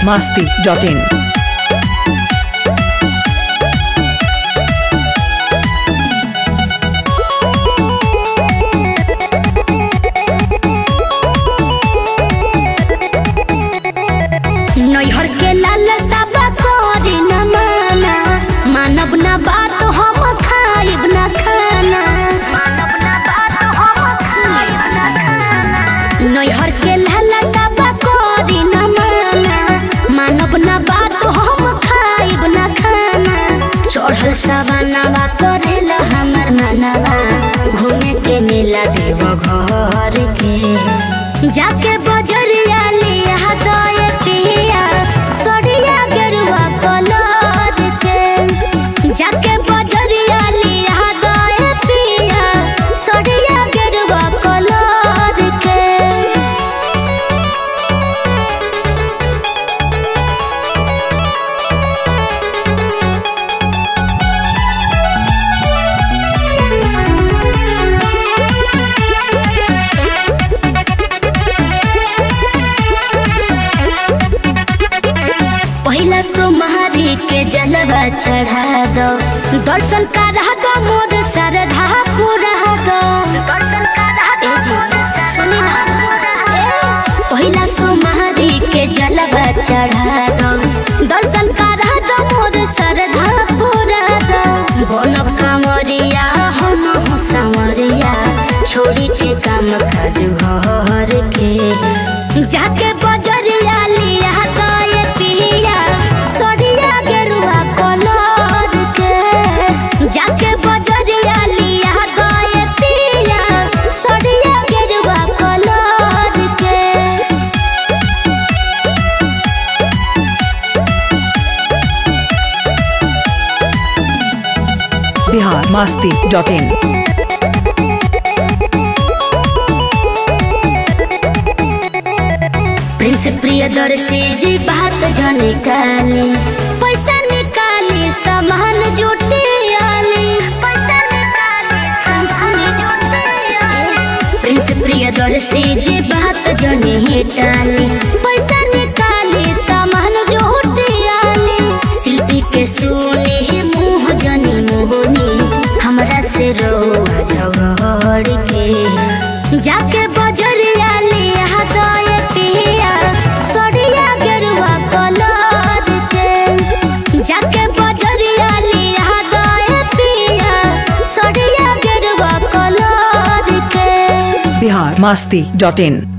masti.in. नैहर के लाल साबा करे न माना मानब ना बात हम खाइब ना खाना नैहर के लाल साबा करे न माना मानब ना बात हम खाइब ना खाना चढ़ल सवानावा करेला हमर मनवा घूमे के मेला देव घर के जाके बजरिया लिया दए पिया सड़िया गेरुआ कलर के जाके बजरिया लिया दए पिया सड़िया गेरुआ कलर के पहिला सोमहारी के जलवा चढ़ा दो दर्शन करा दो मोर सरधा पूरा दो ए जी, सुनी ना पहिला सोमहारी के जलवा चढ़ा दो दर्शन करा दो मोर सरधा पूरा दो बनब कांवरिया हम हो सांवरिया छोड़ी के काम काज घर के जाके बजरिया लिया गए पिया सड़िया गेरुआ कलर के जाके बजरिया लिया गए पिया सड़िया गेरुआ कलर के Bihar masti.in. प्रिंस प्रियदर्शी जी बात जो निकाली पैसा निकाली सामान जुटे आली प्रिंस प्रियदर्शी जी बात जो निटाली पैसा निकाली सामान जुटे आली शिल्पी के सुने मुँह जनी मोहनी हमरा से रोआ झगड़ के जाके बजरिया लिया दए पिया सड़िया गेरुआ कलर के जाके बजरिया लिया दए पिया सड़िया गेरुआ कलर के Bihar masti.in.